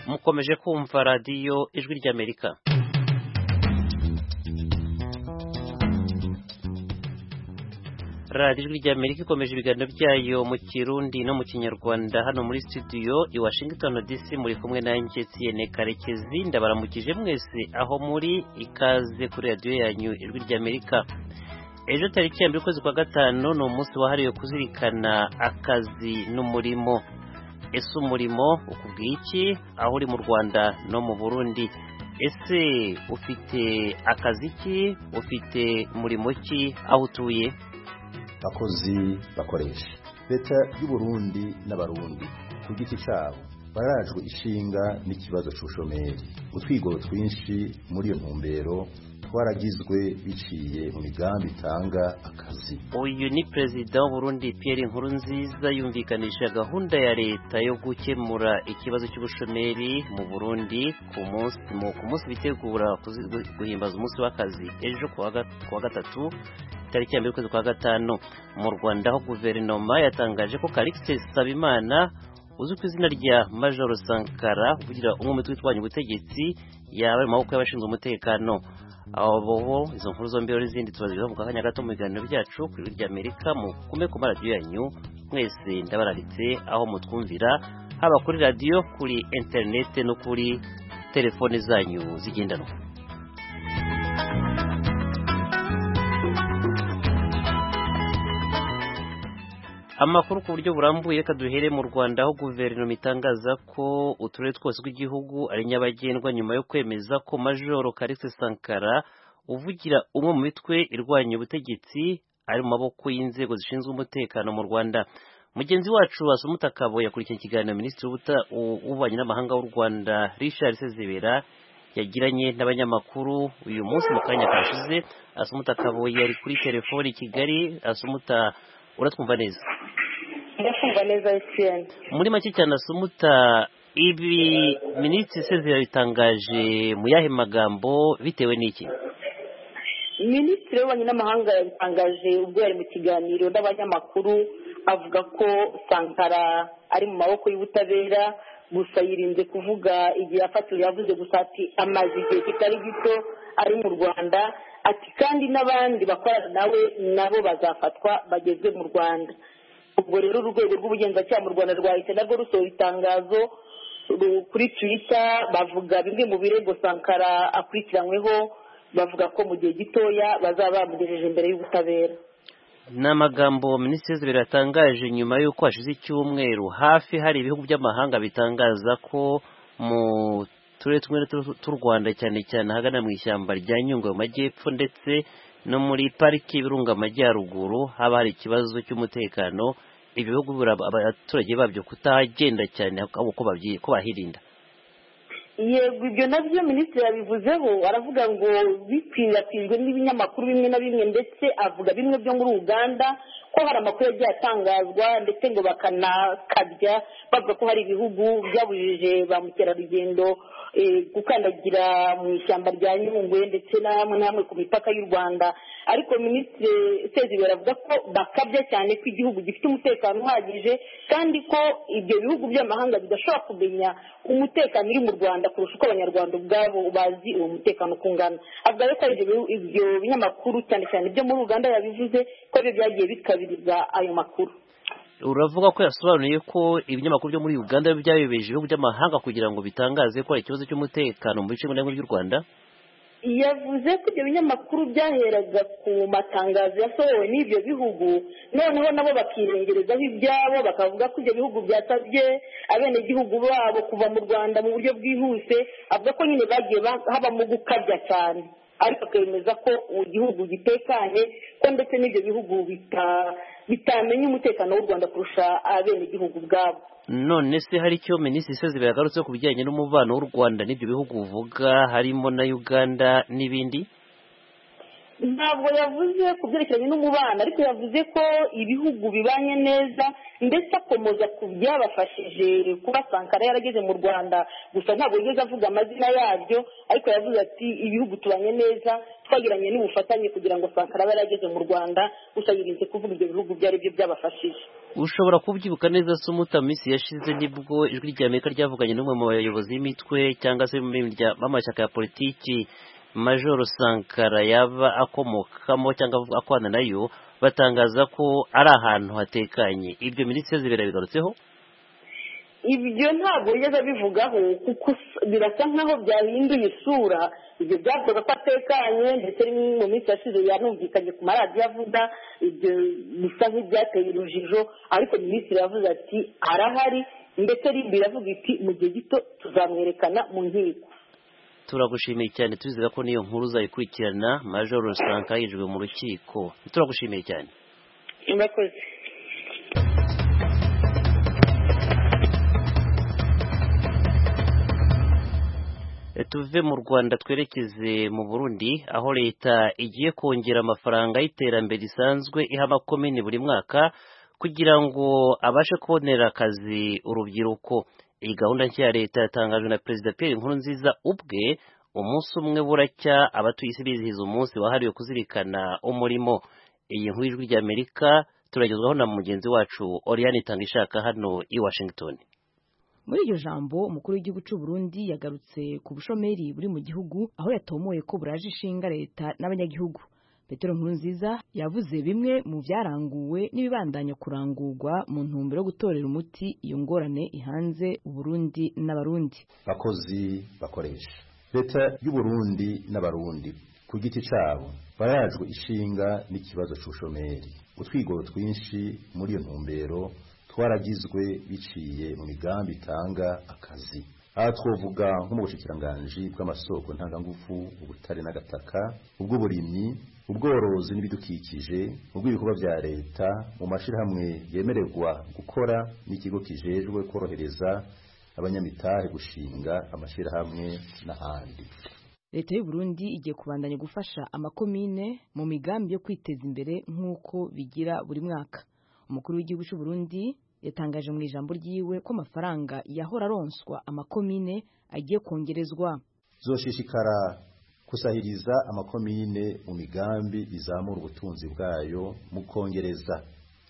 mukomeje kumva radiyo ijwi ry'amerika radiyo ijwi ry'amerika ikomeje ibiganiro byayo mu kirundi no mu kinyarwanda hano muri studio i washington dc muri kumwe na ngetsiyene karekezi ndabaramukije mwese aho muri ikaze kuri radiyo yanyu ijwi ry'amerika ejo tariki ya mbere ukwezi kwa gatanu ni umunsi wahariwe kuzirikana akazi n'umurimo ese umurimo ukubwiye iki aho uri mu rwanda no mu burundi ese ufite akazi ki ufite umurimo ki aho utuye abakozi bakoresha leta y'uburundi n'abarundi ku giti cyabo barajwe ishinga n'ikibazo cy'ubushomeri utwigo twinshi muri iyo ntumbero twaragizwe biciye mu migambi itanga akazi uyu ni perezida w'uburundi Pierre Nkurunziza yumvikanisha gahunda ya leta yo gukemura ikibazo cy'ubushomeri mu burundi ku munsi mu ku munsi bitegura kuzi- gu- guhimbaza umunsi w'akazi ejo ku wa ga- ku wa gatatu tariki ya mbere ukwezi kwa gatanu mu rwanda aho guverinoma yatangaje ko Calixte Sabimana uzwi ku izina rya Major Sankara kugira umwe mu twitwanya ubutegetsi yaba ari mu maboko y'abashinzwe umutekano abo bobo izo nkuru zombi rero n'izindi tubaziho mu kanya gato mu biganiro byacu ku ijwi ry'amerika mukume ku maradiyo yanyu mwese ndabararitse aho mutwumvira haba kuri radiyo kuri interinete no kuri telefone zanyu zigendanwa amakuru ku buryo burambuye reka duhere mu rwanda aho guverinoma itangaza ko uturere twose tw'igihugu ari nyabagendwa nyuma yo kwemeza ko majoro Kalixte sankara uvugira umwe mu mitwe irwanya ubutegetsi ari mu maboko y'inzego zishinzwe umutekano mu rwanda mugenzi wacu wasumuta kabo yakurikiye ikiganiro minisitiri w'ubuta- u- w'ububanyi n'amahanga w'u rwanda richard sezibera yagiranye n'abanyamakuru uyu munsi mu kanya kashize asumuta kabo yari kuri telefoni i kigali asumuta uratwumva neza ndakumva neza etiyeni muri make cyane asumuta ibi minisitiri sezira bitangaje mu yahe magambo bitewe n'iki minisitiri w'ububanyi n'amahanga yabitangaje ubwo yari mu kiganiro n'abanyamakuru avuga ko sankara ari mu maboko y'ubutabera gusa yirinze kuvuga igihe yafatiwe yavuze gusa ati amaze igihe kitari gito ari mu rwanda ati kandi n'abandi bakorana nawe nabo bazafatwa bagezwe mu rwanda ubwo rero urwego rw'ubugenzacyaha mu rwanda rwahise narwo rusohora itangazo ru- kuri twita bavuga bimwe mu birego sankara akurikiranyweho bavuga ko mu gihe gitoya bazaba bamugejeje imbere y'ubutabera ni amagambo minisitiri sezira yatangaje nyuma y'uko hashize icyumweru hafi hari ibihugu by'amahanga bitangaza ko mu turere tumwe na tumwe tw'u rwanda cyane cyane ahagana mu ishyamba rya nyungwe mu majyepfo ndetse no muri pariki y'ibirunga amajyaruguru haba hari ikibazo cy'umutekano ibi bihugu biraba abaturage babyo kutagenda cyane ahubwo ko babyi- ko bahirinda yego ibyo nabyo minisitiri yabivuzeho aravuga ngo bikwirakwizwe n'ibinyamakuru bimwe na bimwe ndetse avuga bimwe byo muri uganda ko hari amakuru yagiye atangazwa ndetse ngo bakanakabya bavuga ko hari ibihugu byabujije ba mukerarugendo eh, gukandagira mu ishyamba rya nyungwe ndetse n'amwe n'amwe ku mipaka y'u rwanda ariko minisitiri sezibera avuga ko bakabya cyane ko igihugu gifite umutekano uhagije kandi ko ibyo bihugu by'amahanga bidashobora kumenya umutekano uri mu rwanda kurusha uko abanyarwanda ubwabo bazi uwo mutekano uko ungana avuga rero ko ari ibyo bihu- ibyo binyamakuru cyane cyane ibyo muri uganda yabivuze ko byo byagiye bikabiriza ayo makuru uravuga ko yasobanuye ko ibinyamakuru byo muri uganda byayobeje ibihugu by'amahanga kugira ngo bitangaze ko hari ikibazo cy'umutekano mu bice bimwe na bimwe by'u rwanda yavuze ko ibyo binyamakuru byaheraga ku matangazo yasohowe n'ibyo bihugu noneho nabo bakirengerezaho ibyabo bakavuga ko ibyo bihugu byasabye abenegihugu babo kuva mu rwanda mu buryo bwihuse avuga ko nyine bagiye ba- habamo gukabya cyane ariko akemeza ko igihugu gitekanye ko ndetse n'ibyo bihugu bita- bitamenya umutekano w'u rwanda kurusha abenegihugu ubwabo none se hari icyo minisitiri sezibera yagarutse ku bijyanye n'umubano w'u rwanda n'ibyo bihugu uvuga harimo na uganda n'ibindi ntabwo yavuze ku byerekeranye n'umubano ariko yavuze ko ibihugu bibanye neza ndetse akomeza ku byabafashije kuba sankara yarageze mu rwanda gusa ntabwo yigeze avuga amazina yabyo ariko yavuze ati ibihugu tubanye neza twagiranye n'ubufatanye kugira ngo sankara abe yarageze mu rwanda gusa yirinze kuvuga ibyo bihugu ibyo ari byo byabafashije ushobora kubyibuka neza se umutamisi yashize nibwo ijwi rya amerika ryavuganye n'umwe mu bayobozi b'imitwe cyangwa se b'amashyaka ya politiki majoro sankara yaba akomokamo cyangwa akwana nayo batangaza ko ari ahantu hatekanye ibyo minisitiri zibera bigarutseho ibyo ntabwo yigeze abivugaho kuko birasa nkaho byahinduye isura ibyo byavugaga ko atekanye ndetse mu minsi yashize yanumvikanye ku maradiyo avuga ibyo bisa nk'ibyateye urujijo ariko minisitiri yavuze ati arahari ndetse rimbi iravuga iti mu gihe gito tuzamwerekana mu nkiko turagushimiye cyane tuzira ko n'iyo nkuru uzayikurikirana major rusanga yinjijwe mu rukiko turagushimiye cyane murakoze tuve mu rwanda twerekeze mu burundi aho leta igiye kongera amafaranga y'iterambere risanzwe iha amakomini buri mwaka kugira ngo abashe kubonera akazi urubyiruko iyi gahunda nshya ya leta yatangajwe na perezida pierre nkurunziza ubwe umunsi umwe buracya abatuye isi bizihiza umunsi wahariwe kuzirikana umurimo iyi nkuru y'ijwi rya amerika turagezwaho na mugenzi wacu oriyani itanga ishaka hano i washington muri iryo jambo umukuru w'igihugu cy'u Burundi yagarutse ku bushomeri buri mu gihugu aho yatomoye ko buraje ishinga leta n'abanyagihugu petero nkurunziza yavuze bimwe mu byaranguwe n'ibibandanya kurangurwa mu ntumbero yo gutorera umuti iyo ngorane ihanze uburundi n'abarundi bakozi bakoresha leta y'uburundi n'abarundi ku giti cyabo barajwe ishinga n'ikibazo cy'ubushomeri utwigoro twinshi muri iyo ntumbero twaragizwe biciye mu migambi itanga akazi aha twavuga nko mu bushikiranganji bw'amasoko ntangangufu ubutare n'agataka ubw'uburimyi ubworozi n'ibidukikije ubw'ibikorwa bya leta mu mashyirahamwe yemererwa gukora n'ikigo kijejwe korohereza abanyamitahe gushinga amashyirahamwe n'ahandi leta y'u Burundi igiye kubandanya gufasha amakomine mu migambi yo kwiteza imbere nk'uko bigira buri mwaka umukuru w'igihugu cy'u Burundi yatangaje mu ijambo ryiwe ko amafaranga yahora aronswa amakomine agiye kongerezwa zoshishikara kusahiriza amakomine mu migambi izamura ubutunzi bwayo mu kongereza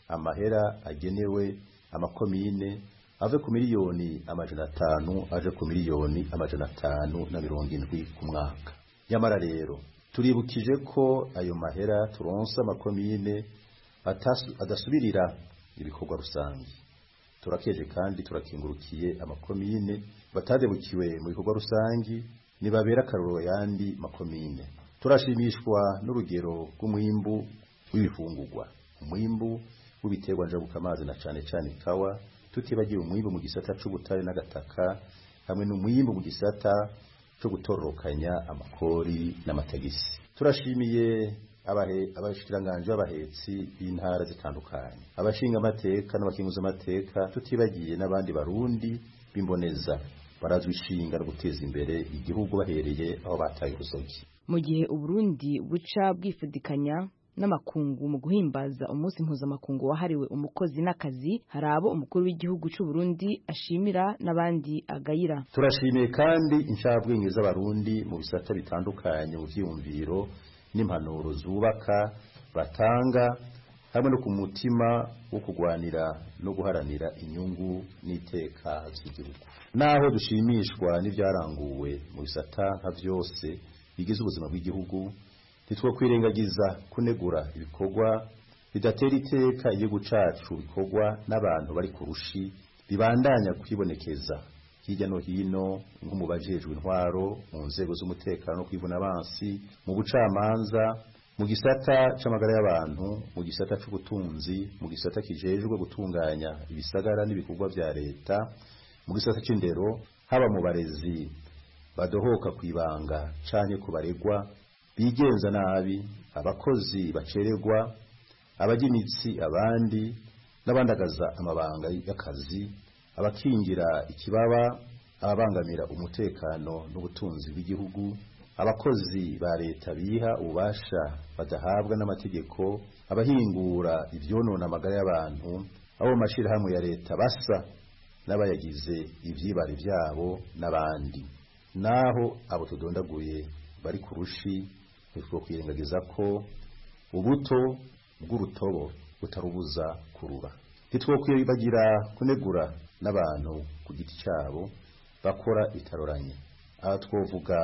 amahera agenewe amakomine ave ku miliyoni amajana atanu aje ku miliyoni amajana atanu na mirongo indwi ku mwaka nyamara rero turibukije ko ayo mahera turonsa amakomine adasubirira ibikorwa rusange turakeje kandi turakingurukiye amakomine batadebukiwe mu bikorwa rusange ntibabera akaruriro yandi makomine turashimishwa n'urugero rw'umwimbu w'ibifungurwa umwimbu w'ibiterwa njabukamazi na cyane cyane kawa tutibagiwe umwimbu mu gisata cy'ubutare n'agataka hamwe n'umwimbu mu gisata cyo gutororokanya amakori n'amatagisi turashimiye abashikiranganji b'abahetsi b'intara zitandukanye abashinga amateka n'abakinguza amateka tutibagiye n'abandi barundi b'imboneza barazwi ishinga no guteza imbere igihugu bahereye aho bataye urusogi mu gihe uburundi buca bwifudikanya n'amakungu mu guhimbaza umunsi mpuzamakungu wahariwe umukozi n'akazi hari abo umukuru w'igihugu cy'u Burundi ashimira n'abandi agayira turashimiye kandi inshabwenge z'abarundi mu bisata bitandukanye mu byiyumviro n'impanuro zubaka batanga hamwe no ku mutima wo kurwanira no guharanira inyungu n'iteka z'igihugu naho dushimishwa n'ibyaranguwe mu bisata nka byose bigize ubuzima bw'igihugu ntitwakwirengagiza kunegura ibikorwa bidatera iteka igihugu cyacu bikorwa n'abantu bari ku rushi bibandanya kwibonekeza hirya no hino nko mu bajejwe intwaro mu nzego z'umutekano kwivuna abansi mu bucamanza mu gisata c'amagara y'abantu mu gisata c'ubutunzi mu gisata kijejwe gutunganya ibisagara n'ibikorwa vya leta mu gisata c'indero haba mu barezi badohoka kwibanga canke ku baregwa bigenza nabi abakozi baceregwa abagimitsi abandi n'abandagaza amabanga y'akazi abakingira ikibaba ababangamira umutekano n'ubutunzi bw'igihugu abakozi ba leta biha ububasha badahabwa n'amategeko abahingura ibyonona amagara y'abantu abo mu mashyirahamwe ya leta basa n'abayagize ibyibare byabo n'abandi naho abo tudondaguye bari ku rushi ntitwo kwirengagiza ko ubuto bw'urutobo butarubuza kurura ntitwakwiye bagira kunegura n'abantu ku giti cyabo bakora itaroranye aha twavuga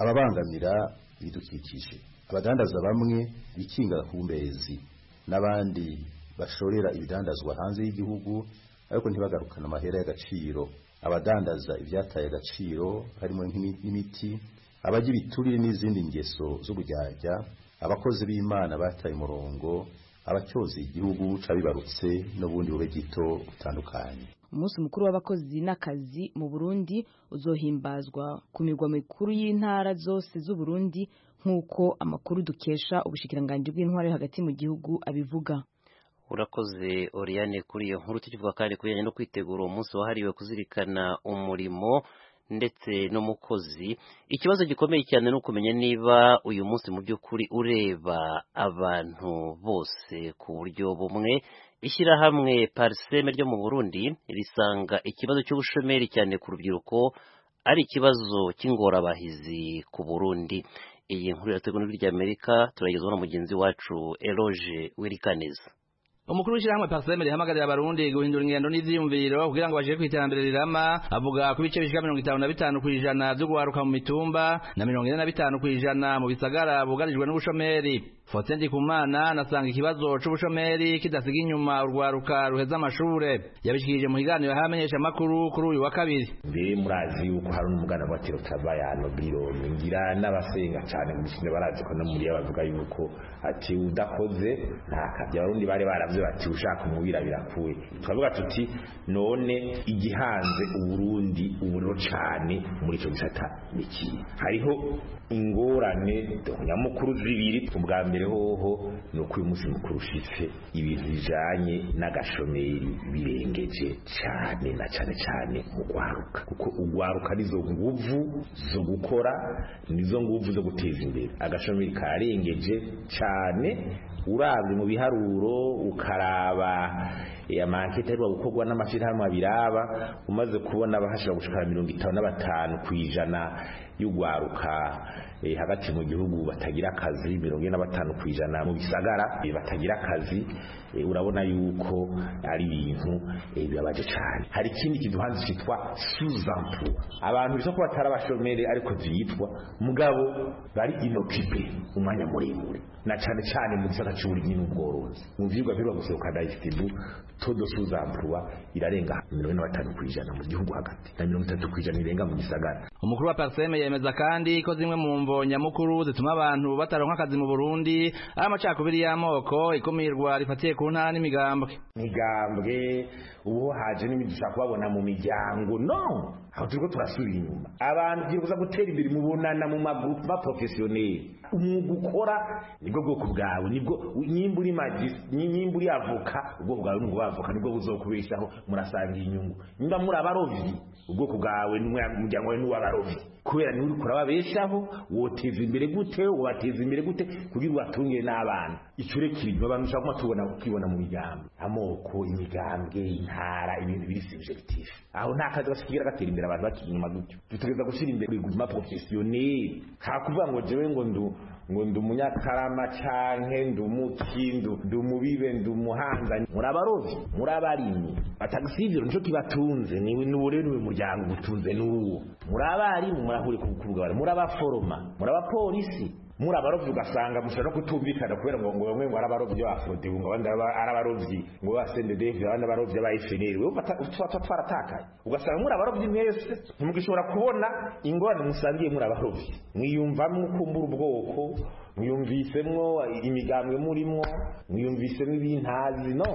ababangamira ibidukikije abadandaza bamwe bikinga kumbezi n'abandi bashorera ibidandazwa hanze y'igihugu ariko ntibagarukane amahera y'agaciro abadandaza ibyataye agaciro harimo nk'imiti abajya ibiturire n'izindi ngeso z'ubujyajya abakozi b'imana bataye umurongo abacyoza igihugu cabibarutse n'ubundi bube gito butandukanye umunsi mukuru w'abakozi n'akazi mu burundi uzohimbazwa ku mirwa mikuru y'intara zose z'u Burundi nk'uko amakuru dukesha ubushikiranganji bw'intwari hagati mu gihugu abivuga urakoze oriyane kuri iyo nkuru tukivuga kandi ku bijyanye no kwitegura uwo munsi wahariwe kuzirikana umurimo ndetse n'umukozi ikibazo gikomeye cyane ni ukumenya niba uyu munsi mu by'ukuri ureba abantu bose ku buryo bumwe ishyirahamwe pariseme ryo mu burundi risanga ikibazo cy'ubushomeri cyane ku rubyiruko ari ikibazo cy'ingorabahizi ku burundi iyi nkuru irategwa n'ijwi ry'amerika turayigezwaho na mugenzi wacu eroge wirikaneza umukuru w'ishyirahamwe Parseme rihamagarira abarundi guhindura ingendo n'ivyiyumviro kugira ngo bagere ku iterambere rirama avuga ku bice bishika mirongo itanu na bitanu ku ijana vyo guharuka mu mitumba na mirongo ine na bitanu ku ijana mu bisagara bugarijwe n'ubushomeri Faustin Ndikumana nasanga ikibazo c'ubushomeri kidasiga inyuma urwaruka ruheza amashure yabishikirije mu kiganiro hamenyesha makuru kuri uyu wa kabiri mbere murazi yuko hari n'umugana wa tiro tabayano biro ngira n'abasenga cyane mu gishinde barazi ko no muri abavuga yuko ati udakoze nta kabya abarundi bari baravuze baravuze bati ushaka umubira birakuye turavuga tuti none igihanze uburundi uburiro cane muri ico gisata niki hariho ingorane nyamukuru zibiri ubwa mbere hoho ni uko uyu munsi mukuru ushitse ibintu bijanye n'agashomeri birengeje cane na cane cane mu gwaruka kuko ugwaruka nizo nguvu zo gukora nizo nguvu zo guteza imbere agashomeri karengeje cane urabye mu biharuro ukaraba amankete ariko gukorwa n'amashyirahamwe abiraba umaze kubona abahashira gushikara mirongo itanu na batanu ku ijana y'ugwaruka hagati mu gihugu batagira akazi mirongo ine na batanu ku ijana mu bisagara batagira akazi urabona yuko ari ibintu bibabaje cyane hari ikindi kiduhanzi cyitwa suzampu abantu bisa ko batari abashomeri ariko byitwa mugabo bari inokipe umwanya muremure na cyane cyane mu gisata cy'uburimyi n'ubworozi mu byigwa biba gusohoka dayisitibu todo suzampuwa irarenga mirongo ine na batanu ku ijana mu gihugu hagati na mirongo itatu ku ijana irenga mu gisagara umukuru wa pariseme yemeza kandi ko zimwe mu mvo nyamukuru zituma abantu bataronka akazi mu Burundi ari amacakubiri y'amoko ikumirwa rifatiye ku ntara n'imigambwe imigambwe uwo haje n'ibidusha kubabona mu miryango no aho turiko turasubira inyuma abantu tugiye kuza gutera imbere mubonana mu magroupe ma professionnel umwuga ukora nibwo bwoko bwawe nibwo nyimba uri magis nyimba uri avoka ubwoko bwawe n'ubwo avoka nibwo buzokubeshaho murasanga inyungu nimba muri abarovyi ubwoko bwawe n'umuryango wawe n'uw'abarovyi kubera niwe uriko urababeshaho woteza imbere gute wateza imbere gute kugira ubatungire n'abana icyo urekirirwa abantu ushobora kuba tubona ukibona mu miryango amoko imigambwe intara ibintu biri subjective aho nta kazi bashikira gatera imbere abantu bakiri inyuma gutyo dutegereza gushyira imbere riguma professionnel nta kuvuga ngo jewe ngo ndu ngo ndi umunyakarama canke ndi umuki ndi umubibe ndi umuhanza muri abarovyi muri abarimyi atagisivyo nico kibatunze niwe rero niwe muryango ugutunze n'uwo muri abarimu murahure ku bukuru muri abaforoma muri abapolisi muri abarovyi ugasanga mushobora no kutumvikana kubera ngo ngo bamwe ngo ari abarovyi b'afrode ngo abandi ari abarovyi ngo b'asendedv abandi abarovyi b'afnl wewe tuba twaratakaye ugasanga muri abarovyi mwese ntimugishobora kubona ingorane musangiye muri abarovyi mwiyumvamwo ukumbura ubwoko mwiyumvisemwo imigambwe murimo mwiyumvisemwo ibintazi no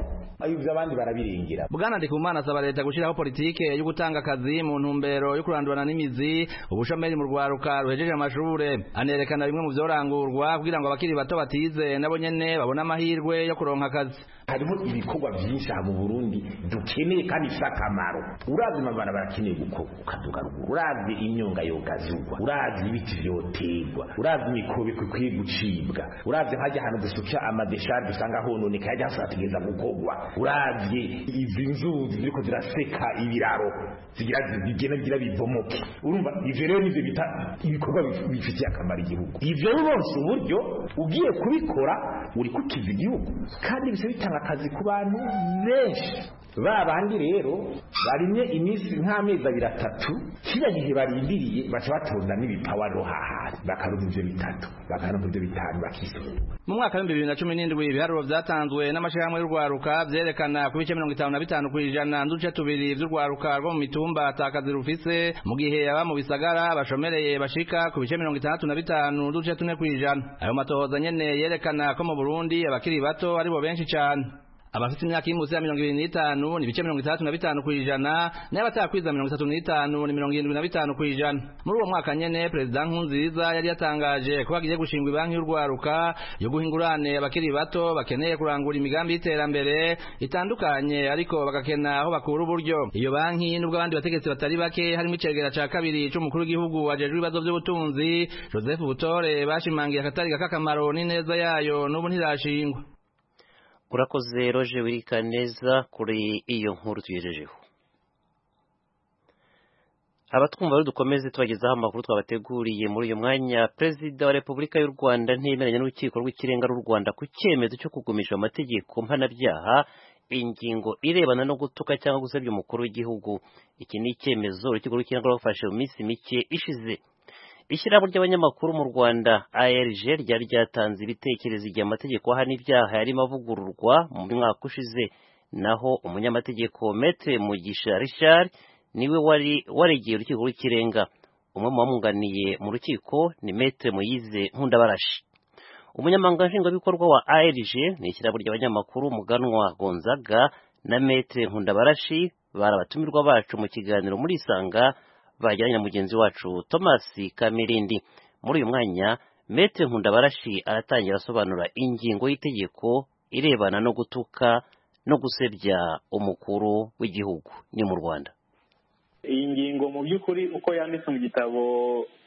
ibyo abandi barabirengera bwana ndikumana asaba leta gushyiraho politike yo gutanga akazi mu ntumbero yo kurandurana n'imizi ubushomeri mu rwaruka ruhejeje amashure anerekana bimwe mu vyorangurwa kugira ngo abakiri bato batize nabo nyene babone amahirwe yo kuronka akazi hariho ibikorwa byinshi aha mu burundi dukeneye kandi bifite akamaro urazi amabarabara akeneye gukorwa ukaduka ruguru urazi imyonga yogazurwa urazi ibiti vyoterwa urazi imikobeko ikwiye gucibwa uravye nkajya ahantu dusukira amadeshari dusanga hononekaye ajya hasatigeza gukogwa uravye izi nzuzi ziriko ziraseka ibiraro zigira bigenda bigira bibomoke urumva ivyo rero nivyo bita ibikorwa bif- bifitiye akamaro igihugu ivyo rurose uburyo ugiye kubikora uri kukiza igihugu kandi bisa bitanga akazi ku bantu benshi ba bandi rero barimye iminsi nk'amezi abiri atatu kiriya gihe barindiriye baca batonda n'ibipawaro hahari bakaronka ibyo bitatu bakaronka ibyo bitanu bakisubira mu mwaka w'ibihumbi bibiri na cumi n'indwi ibiharuro byatanzwe n'amashyirahamwe y'urwaruka byerekana ku bice mirongo itanu na bitanu ku ijana n'uduce tubiri by'urwaruka rwo mu mitumba atakazi rufise mu gihe aba mu bisagara bashomereye bashika ku bice mirongo itandatu na bitanu n'uduce tune ku ijana ayo matohoza nyene yerekana ko mu burundi abakiri bato aribo benshi cyane abafite imyaka y'imunsi ya mirongo ibiri n'itanu ni ibice mirongo itandatu na bitanu ku ijana n'abatakwiza mirongo itatu n'itanu ni mirongo irindwi na bitanu ku ijana muri uwo mwaka nyene perezida nkurunziza yari yatangaje ko hagiye gushingwa banki y'urwaruka yo guha ingurane abakiri bato bakeneye kurangura imigambi y'iterambere itandukanye ariko bagakena aho bakura uburyo iyo banki nubwo abandi bategetsi batari bake harimo icegera ca kabiri c'umukuru w'igihugu ajejwe ibibazo vy'ubutunzi joseph butore bashimangiye akatari k'akamaro n'ineza yayo n'ubu ntirashingwa urakoze roje wirikaneza kuri iyo nkuru tugejejeho abatwumva rero dukomeze tubagezaho amakuru twabateguriye muri uyu mwanya perezida wa repubulika y'u rwanda ntiyemeranya n'urukiko rw'ikirenga rw'u rwanda ku cyemezo cyo kugumisha amategeko mpanabyaha ingingo irebana no gutuka cyangwa gusebya umukuru w'igihugu iki ni icyemezo urukiko rw'ikirenga rwafashe mu minsi mike ishize ishyirahamwe ry'abanyamakuru mu rwanda arg ryari ryatanze ibitekerezo igihe amategeko ahana ibyaha yarimo avugururwa mu mwaka ushize naho umunyamategeko metre mugisha richard niwe wari waregeye urukiko rw'ikirenga umwe mu bamwunganiye mu rukiko ni metre muyize nkundabarashi umunyamabanga nshingwabikorwa wa arg ni ishyirahamwe ry'abanyamakuru muganwa gonzaga na metre nkundabarashi bari abatumirwa bacu mu kiganiro muri isanga bajyanye na mugenzi wacu Thomas Kamirindi muri uyu mwanya Maitre Nkundabarashi aratangira asobanura ingingo y'itegeko irebana no gutuka no gusebya umukuru w'igihugu ni mu Rwanda iyi ngingo mu by'ukuri uko yanditse mu gitabo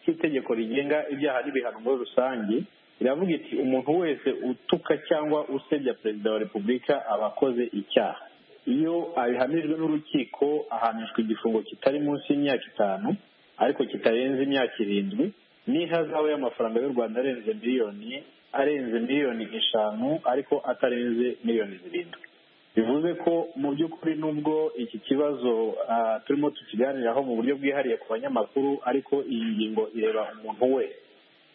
cy'itegeko rigenga ibyaha n'ibihano muri rusange iravuga iti umuntu wese utuka cyangwa usebya perezida wa repubulika aba akoze icyaha iyo abihamijwe n'urukiko ahanishwa igifungo kitari munsi y'imyaka itanu ariko kitarenze imyaka irindwi n'ihazabu y'amafaranga y'u rwanda arenze miliyoni arenze miliyoni eshanu ariko atarenze miliyoni zirindwi bivuze ko mu by'ukuri nubwo iki kibazo ah, turimo tukiganiraho mu buryo bwihariye ku banyamakuru ariko iyi ngingo ireba umuntu wese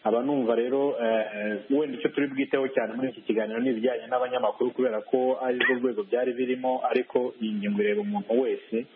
aba numva rero eh, eh, wenda icyo turi bwiteho cyane muri iki kiganiro ni ibijyanye n'abanyamakuru kubera ko ari rwo rwego byari birimo ariko iyi ngingo ireba umuntu wese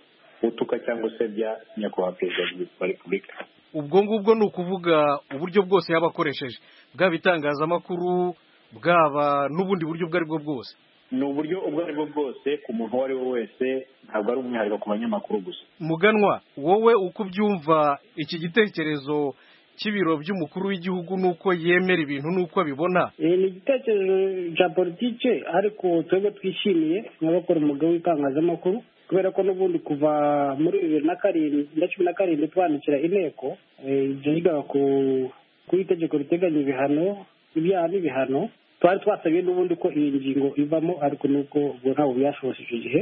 utuka cyangwa usebya nyakubahwa perezida wa repubulika ubwo ngubwo ni ukuvuga uburyo bwose yaba akoresheje bwaba itangazamakuru bwaba n'ubundi buryo ubwo ari bwo bwose ni uburyo ubwo ari bwo bwose ku muntu uwo ari we wese ntabwo ari umwihariko ku banyamakuru gusa muganwa wowe uko ubyumva iki gitekerezo cy'ibiro by'umukuru w'igihugu n'uko yemera ibintu n'uko abibona Eh, ni igitekerezo cya politike ariko twebwe twishimiye nk'abakora umwuga w'itangazamakuru kubera ko n'ubundi kuva muri bibiri na karindwi na cumi na karindwi twandikira inteko eh, ryiga ku ku itegeko riteganya ibihano ibyaha n'ibihano twari twasabye n'ubundi ko iyi ngingo ivamo ariko n'uko ubwo ntabwo byashobotse icyo gihe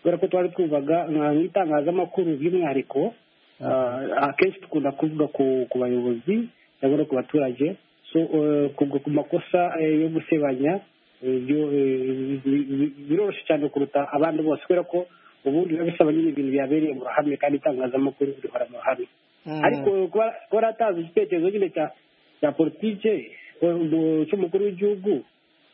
kubera ko twari twumvaga nka nk'itangazamakuru by'umwihariko ah, akenshi dukunda kuvuga ku ku bayobozi cyangwa no ku baturage so eh, kubwo ku makosa eh, yo gusebanya eh, byo- eh, bi- bi- biroroshye cyane kuruta abandi bose kubera ko ubundi biba bisaba nyine ibintu byabereye mu ruhame kandi itangazamakuru rihora mu ruhame ariko kuba kuba yaratanze igitekerezo nyine cya cya politike eh, cy'umukuru w'igihugu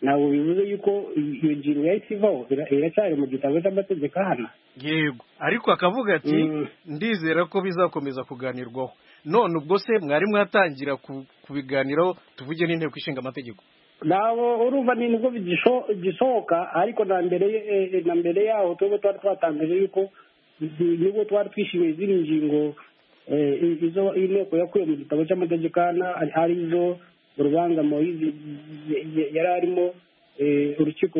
ntabwo bivuze yuko iyo ngingo yahise ivaho ira- iracyari mu gitabo cy'amategeko ahana yego ariko akavuga ati Mm. ndizera ko bizakomeza kuganirwaho none ubwo se mwari mwatangira ku- kubiganiraho tuvuge n'inteko ishinga amategeko nabo urumva ni nibwo bigisho- gisohoka ariko na mbere eh, na mbere yaho twebwe twari twatangaje yuko ni- nibwo twari twishimiye izindi ngingo eh, izo inteko yakuye mu gitabo cy'amategeko ana ari- ari zo urubanza moyizi yari arimo eh, urukiko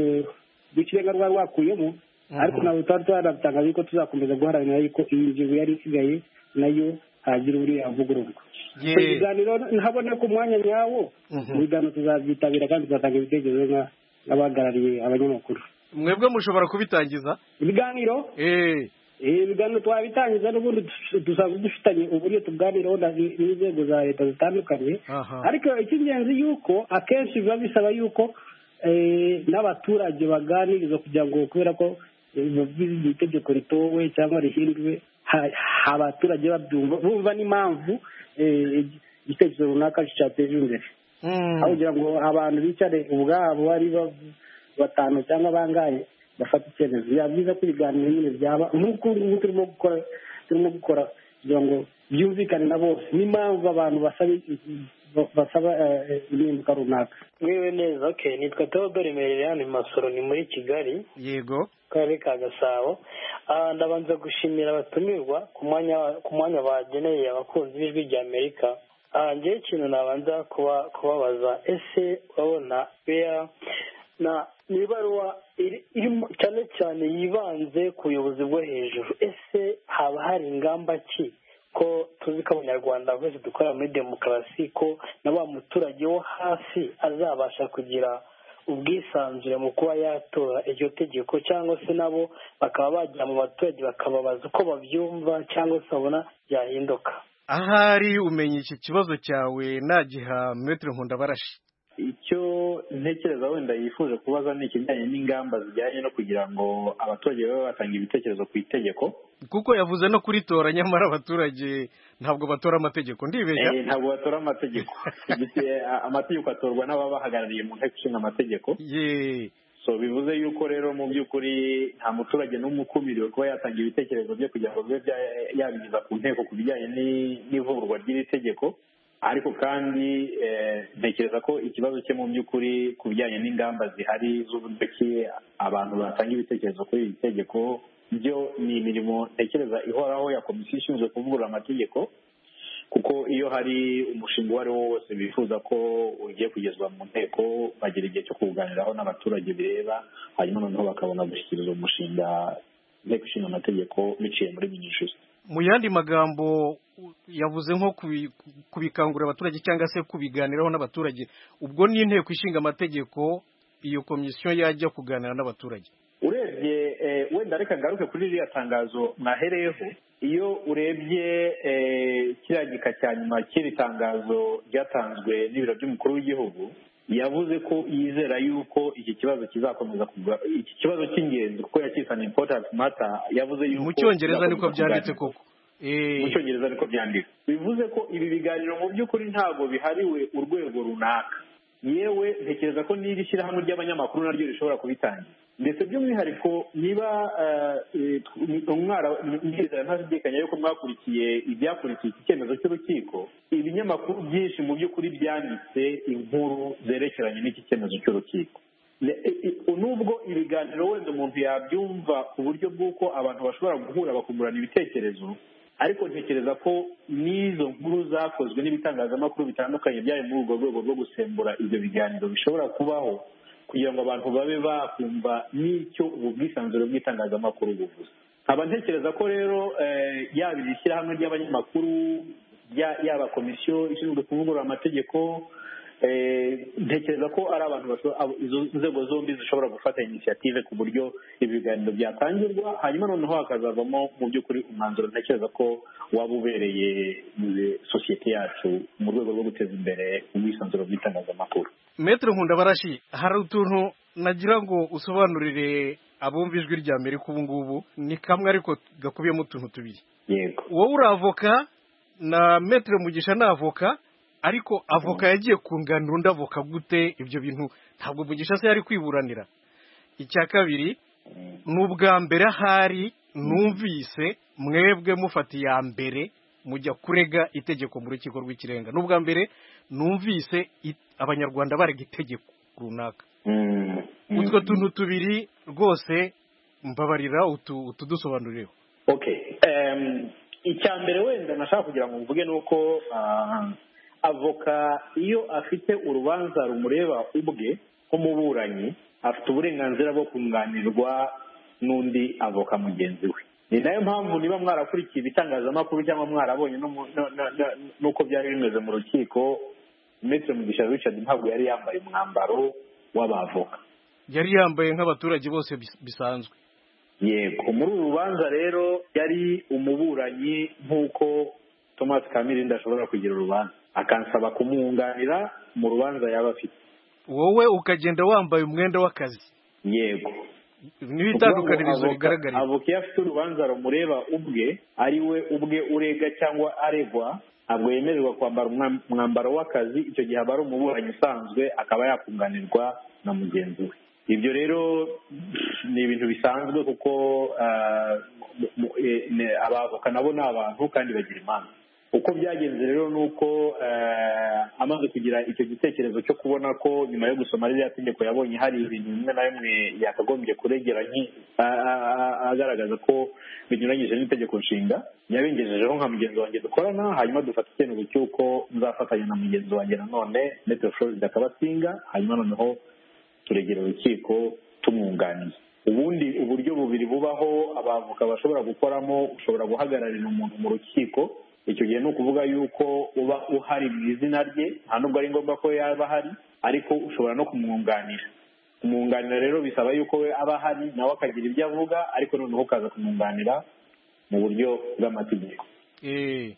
rw'ikirenga rwari rwakuyemo ariko ntabwo twari twanatangaje yuko tuzakomeza guharanira yuko iyi ngingo yari isigaye nayo hagira uriya avugururwa Ye. Ibyo biganiro ntabona ko umwanya nyawo Mhm. ibiganiro tuzabyitabira kandi tuzatanga ibitekerezo nka- nk'abahagarariye abanyamakuru mwebwe mushobora kubitangiza ibiganiro eee Eh, ibiganiro twabitangiza n'ubundi tu- tuzaba dufitanye uburyo tuganiraho na- n'inzego za leta zitandukanye Aha. ariko icy'ingenzi yuko akenshi biba bisaba yuko eh, n'abaturage baganirizwa kugira ngo kubera ko eh, biba itegeko ritowe cyangwa rihindwe ha- ha- abaturage babyumva bumva n'impamvu eh, igitekerezo runaka cyateje imbere aho kugira ngo abantu bicare ubwabo ari ba- batanu cyangwa bangahe bafata icyemezo biba byiza ko ibiganiro nyine byaba nk'uko ubu ngubu turimo gukora turimo gukora kugira ngo byumvikane na bose n'impamvu abantu basaba basaba eh, impinduka runaka mwiwe neza okay nitwa Theodore Mererane Masoro ni muri Kigali yego karere ka Gasabo Ah, ndabanza gushimira abatumirwa ku mwanya ku mwanya bageneye abakunzi b'ijwi rya Amerika Ah, njyewe ikintu nabanza kuba kubabaza ese urabona bea na ni ibaruwa iri- irimo cyane cyane yibanze ku buyobozi bwo hejuru ese haba hari ingamba ki ko tuzi ko abanyarwanda twese dukora muri demokarasi ko na wa muturage wo hasi azabasha kugira ubwisanzure mu kuba yatora iryo tegeko cyangwa se nabo bakaba bajya mu baturage bakababaza uko babyumva cyangwa se babona byahinduka ahari umenya iki kibazo cyawe nagiha metero nkunda barashi icyo ntekereza wenda yifuje kubaza ni ikijyanye n'ingamba zijyanye no kugira ngo abaturage babe batanga ibitekerezo ku itegeko kuko yavuze no kuritora nyamara abaturage ntabwo batora amategeko ndibeshya Eh, ntabwo batora amategeko Igihe, a- amategeko atorwa n'ababahagarariye mu nteko ishinga amategeko ye so bivuze yuko rero mu by'ukuri nta muturage n'umwe ukumiriwe kuba yatanga ibitekerezo bye kugira ngo bibe bya- yabigeza ku nteko ku bijyanye ni- n'ivugurwa ry'iri tegeko ariko kandi eh, ntekereza ko ikibazo cye mu by'ukuri ku bijyanye n'ingamba zihari z'uburyo ki abantu batanga ibitekerezo kuri iri tegeko byo ni imirimo ntekereza ihoraho ya komisiyo ishinzwe kuvugurura amategeko kuko iyo hari umushinga uwo ari wo wose bifuza ko ugiye kugezwa mu nteko bagira igihe cyo kuwuganiraho n'abaturage bireba hanyuma noneho bakabona gushyikiriza umushinga inteko ishinga amategeko biciye muri minisitiri mu yandi magambo u- yavuze nko kubi- kubikangurira abaturage cyangwa se kubiganiraho n'abaturage ubwo ni inteko ishinga amategeko iyo komisiyo yajya kuganira n'abaturage urebye eh, wenda reka ngaruke kuri ririya tangazo mwahereyeho iyo urebye eh, kiriya gika cya nyuma cy'iri tangazo ryatanzwe n'ibiro by'umukuru w'igihugu yavuze ko yizera yuko iki kibazo kizakomeza kuga iki kibazo cy'ingenzi kuko yakise an important matter yavuze yuko mu cyongereza niko kizakomeza byanditse kuganirwa. koko Eh, mu cyongereza ariko byandika bivuze ko ibi biganiro mu by'ukuri ntabwo bihariwe urwego runaka yewe ntekereza ko n'iri shyirahamwe ry'abanyamakuru naryo rishobora kubitangira ndetse by'umwihariko niba eh, eh, umwara ndizera ntashidikanya yuko mwakurikiye ibyakurikiye iki cyemezo cy'urukiko ibinyamakuru byinshi mu by'ukuri byanditse inkuru zerekeranye n'iki cyemezo cy'urukiko Ne- i- i- nubwo ibiganiro wenda umuntu yabyumva ku buryo bw'uko abantu bashobora guhura bakungurana ibitekerezo ariko ntekereza ko n'izo nkuru zakozwe n'ibitangazamakuru bitandukanye byari muri urwo rwego rwo gusembura ibyo biganiro bishobora kubaho kugira ngo abantu babe bakumva n'icyo ubu bwisanzure bw'itangazamakuru buvuze nkaba ntekereza ko rero eh, yaba iri shyirahamwe ry'abanyamakuru ya- yaba komisiyo ishinzwe kuvugurura amategeko eh, ntekereza ko ari abantu basho- abo- izo nzego zombi zishobora gufata inisiyative ku buryo ibi biganiro byatangirwa hanyuma noneho hakazavamo mu by'ukuri umwanzuro ntekereza ko waba ubereye eh, sosiyete yacu mu rwego rwo guteza imbere ubwisanzure bw'itangazamakuru metero nkunda barashi hari utuntu nagira ngo usobanurire abumva ijwi rya amerika ubu ngubu ni kamwe ariko gakubiyemo utuntu tubiri yego wowe uri avoka na metero mugisha ni avoka ariko avoka yagiye kunganira undi avoka gute ibyo bintu ntabwo mugisha se yari kwiburanira icya kabiri ni ubwa mbere ahari numvise mwebwe mufata iya mbere mujya kurega itegeko mu rukiko rw'ikirenga ni ubwa mbere numvise i- abanyarwanda barega itegeko runaka Mm, mm. utwo tuntu tubiri rwose mbabarira utu- utudusobanurireho okay Em, icya mbere wenda nashaka kugira ngo mvuge ni uko ah, avoka iyo afite urubanza rumureba ubwe nk'umuburanyi afite uburenganzira bwo kunganirwa n'undi avoka mugenzi we ni nayo mpamvu niba mwarakurikiye ibitangazamakuru cyangwa mwarabonye n'umu- no- no- no- n'uko byari bimeze mu rukiko Maitre Mugisha Richard ntabwo yari yambaye umwambaro w'abavoka yari yambaye nk'abaturage bose bis- bisanzwe yego muri uru rubanza rero yari umuburanyi nk'uko thomas kamirindi ashobora kugira urubanza akansaba kumwunganira mu rubanza yaba afite wowe ukagenda wambaye umwenda w'akazi yego niho itandukanirizo Ukuvuga ngo rigaragarira avoka iyo afite urubanza rumureba ubwe ari we ubwe urega cyangwa aregwa ntabwo yemererwa kwambara umwa- umwambaro w'akazi icyo gihe aba ari umuburanyi usanzwe akaba yakunganirwa na mugenzi we ibyo rero ni ibintu bisanzwe kuko ah, mu- mu- eh, ne- abavoka nabo ni abantu kandi bagira imanza uko byagenze rero ni uko eh, amaze kugira icyo gitekerezo cyo kubona ko nyuma yo gusoma ririya tegeko yabonye hari ibintu bimwe na bimwe yakagombye kuregera nki- a- a- a- agaragaza ko binyuranyije n'itegeko nshinga yabengejejeho nka mugenzi wanjye dukorana hanyuma dufata icyemezo cy'uko nzafatanya na mugenzi wanjye nanone metero florida akabasinga hanyuma noneho turegera urukiko tumwunganiye ubundi uburyo bubiri bubaho abavoka bashobora gukoramo ushobora guhagararira umuntu mu rukiko icyo gihe ni ukuvuga yuko uba uhari mu izina rye nta nubwo ari ngombwa ko yaba ahari ariko ushobora no kumwunganira kumwunganira rero bisaba yuko we aba ahari nawe akagira ibyo avuga ariko noneho ukaza kumwunganira mu buryo bw'amategeko Eh,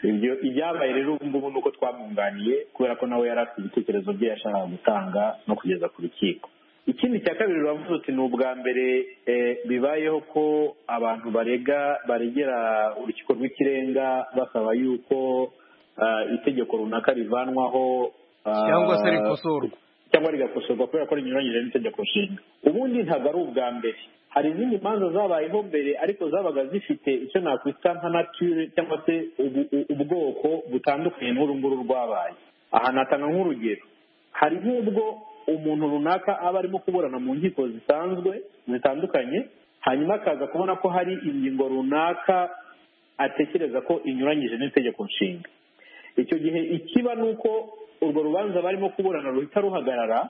ibyo ibyabaye rero ubu ngubu ni uko twamwunganiye kubera ko nawe yari afite ibitekerezo bye yashakaga gutanga no kugeza ku rukiko ikindi cya kabiri uravuze uti ni ubwa mbere eh, bibayeho ko abantu barega baregera urukiko rw'ikirenga basaba yuko ah, itegeko runaka rivanwaho ah, cyangwa se rikosorwa cyangwa rigakosorwa kubera ko rinyuranyije n'itegeko nshinga ubundi ntabwo ari ubwa mbere hari izindi manza zabayeho mbere ariko zabaga zifite icyo nakwita nka nature cyangwa se ubu- u- ubwoko butandukanye n'urunguru rwabaye aha natanga nk'urugero hari nk'ubwo umuntu runaka aba arimo kuburana mu nkiko zisanzwe zitandukanye hanyuma akaza kubona ko hari ingingo runaka atekereza ko inyuranyije n'itegeko nshinga icyo gihe ikiba ni uko urwo rubanza barimo kuburana ruhita ruhagarara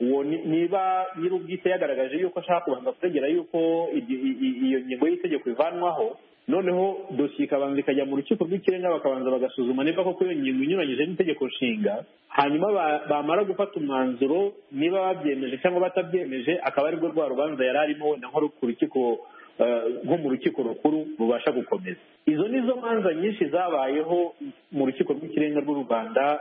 uwo ni- niba nyir'ubwite yagaragaje yuko ashaka kubanza kuregera yuko igi- i- i- iyo ngingo y'itegeko ivanwaho noneho dosiye ikabanza ikajya mu rukiko rw'ikirenga bakabanza bagasuzuma niba koko iyo ngingo inyuranyije n'itegeko nshinga hanyuma ba- bamara gufata umwanzuro niba babyemeje cyangwa batabyemeje akaba aribwo rwa rubanza yari arimo wenda nko ku rukiko eh, nko mu rukiko rukuru rubasha gukomeza izo ni zo manza nyinshi zabayeho mu rukiko rw'ikirenga rw'u rwanda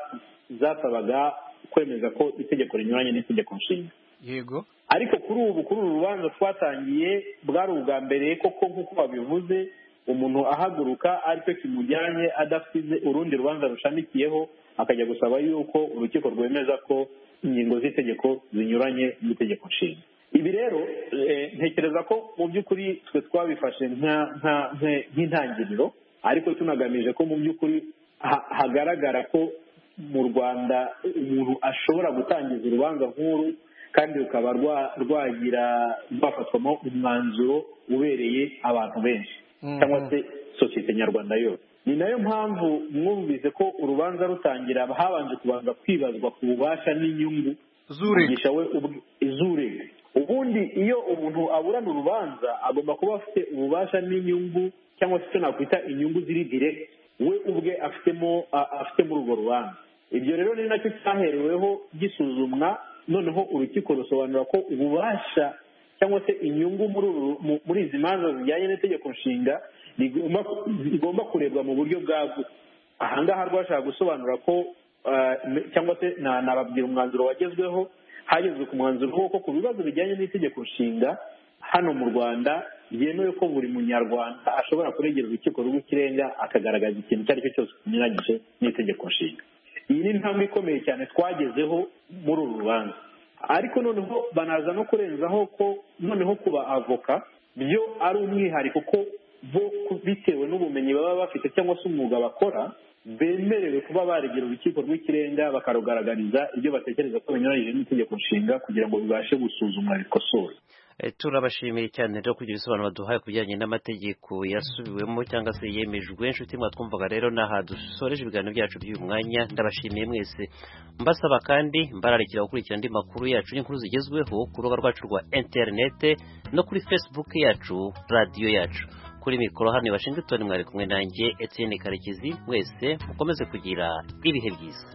zasabaga kwemeza ko itegeko rinyuranye n'itegeko nshinga yego ariko kuri ubu kuri uru rubanza twatangiye bwari ubwa mbere koko nk'uko babivuze umuntu ahaguruka aricyo kimujyanye adasize urundi rubanza rushamikiyeho akajya gusaba yuko urukiko rwemeza ko ingingo z'itegeko zinyuranye n'itegeko nshinga ibi rero eh, ntekereza ko mu by'ukuri twe twabifashe nka- nka- nka- nk'intangiriro ariko tunagamije ko mu by'ukuri ha- hagaragara ko mu rwanda umuntu ashobora gutangiza urubanza nk'uru kandi rukaba rwa- rwagira rwafatwamo umwanzuro ubereye abantu benshi Mhm. cyangwa se sosiyete nyarwanda yose ni nayo mpamvu mwumvise ko urubanza rutangira habanje kubanza kwibazwa ku bubasha n'inyungu zurega mugisha we ubwe- izurega ubundi iyo umuntu aburana urubanza agomba kuba afite ububasha n'inyungu cyangwa se icyo nakwita inyungu ziri dire we ubwe afitemo a- afite muri urwo rubanza ibyo rero ni nacyo cyahereweho gisuzumwa noneho urukiko rusobanura ko ububasha cyangwa se inyungu muri uru- mu- muri izi manza zijyanye n'itegeko nshinga rigomba rigomba kurebwa mu buryo bwagutse ahangaha rwashaka gusobanura ko eh, cyangwa se na- nababwira umwanzuro wagezweho hagezwe ku mwanzuro w'uko ku bibazo bijyanye n'itegeko nshinga hano mu rwanda byemewe ko buri munyarwanda ashobora kuregera urukiko rw'ikirenga akagaragaza ikintu icyo ari cyo cyose kinyuranyije n'itegeko nshinga iyi ni intambwe ikomeye cyane twagezeho muri uru rubanza ariko noneho banaza no kurenzaho ko noneho kuba avoka byo ari umwihariko ko bo ku- bitewe n'ubumenyi baba bafite cyangwa se umwuga bakora bemerewe kuba baregera urukiko rw'ikirenga bakarugaragariza ibyo batekereza ko binyuranyije n'itegeko nshinga kugira ngo bibashe gusuzumwa bikosorwe Eh, turabashimiye cyane rero kugira ibisobanuro duhaye ku bijyanye n'amategeko yasubiwemo cyangwa se yemejwe inshuti mwatwumvaga rero n'aha dusoreje ibiganiro byacu by'uyu mwanya ndabashimiye mwese mbasaba kandi mbararikira gukurikira andi makuru yacu n'inkuru zigezweho ku rubuga rwacu rwa interinete no kuri fesibuke yacu radiyo yacu kuri mikoro hano i Washington mwari kumwe nanjye Etienne Karekezi mwese mukomeze kugira ibihe byiza